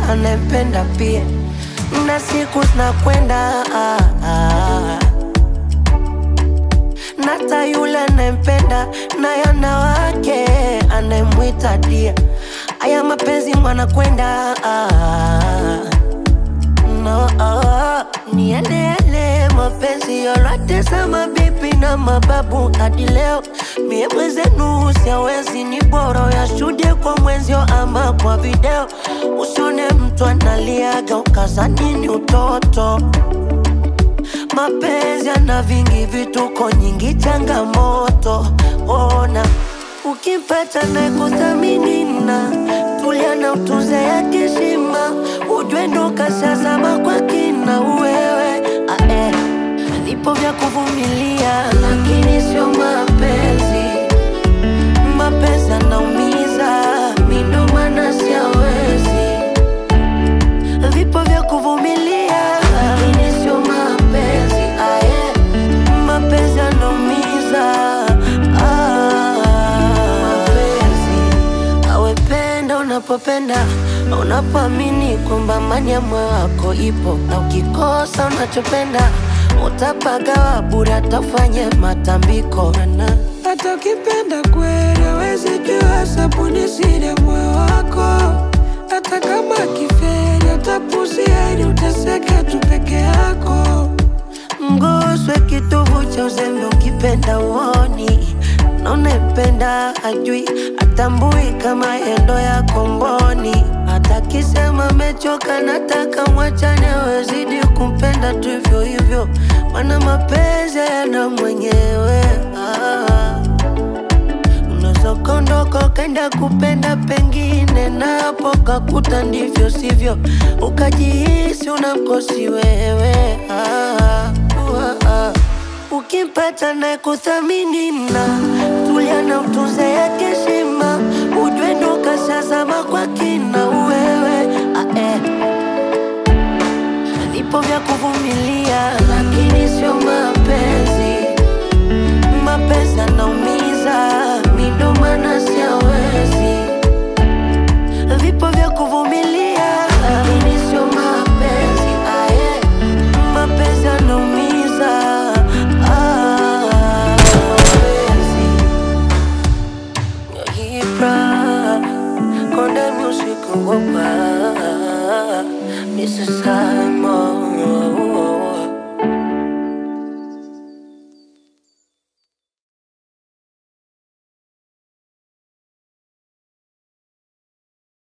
anayempenda pia, na siku zinakwenda ah, ah. Nata yule anayempenda naye ana wake anayemwita dia. Aya mapenzi mwanakwenda ah, no, ah, nieleele mapenzi yote sama bibi na mababu hadi leo mie mwezenu siawezi ni bora yashuhudie kwa mwenzio ama kwa video usione mtu analiaga ukazanini utoto mapenzi yana vingi vituko nyingi changamoto ona ukimpata na kuthamini na tulia na utunze yake heshima ujue ndo kashazama kwa kina wewe ae vipo vya kuvumilia lakini sio mapenzi mapenzi anaumiza mindo maana siawezi vipo vya kuvumilia lakini sio mapenzi aye mapenzi anaumiza ah, mapenzi awependa unapopenda unapoamini kwamba amani ya moyo wako ipo na ukikosa unachopenda utapagawa bure atafanye matambiko na hata ukipenda kweli hawezi jua sabuni siri ya moyo wako hata kama kiferi atapuzia ili uteseke tu peke yako mguswe kitovu cha uzembe ukipenda uoni na unayempenda ajui atambui kama endo ya komboni hata kisema mechoka nataka mwachane wezidi kumpenda tu hivyo hivyo mana mapenzi yana mwenyewe ah. Unaweza kondoka ukaenda kupenda pengine, na hapo kakuta ndivyo sivyo, ukajihisi unamkosi wewe ah, uh, ah. Ukimpata na kuthamini na tulia na utunze yake heshima, ujue ndo kashazama kwa kina wewe ah, eh. Vipo vya kuvumilia, lakini sio mapenzi mapenzi anaumiza, mi ndo maana siawezi. Vipo vya kuvumilia, lakini sio mapenzi aye, mapenzi anaumiza ah, mapenzi Ibra, Konde Music Wopa, Mrs. Simon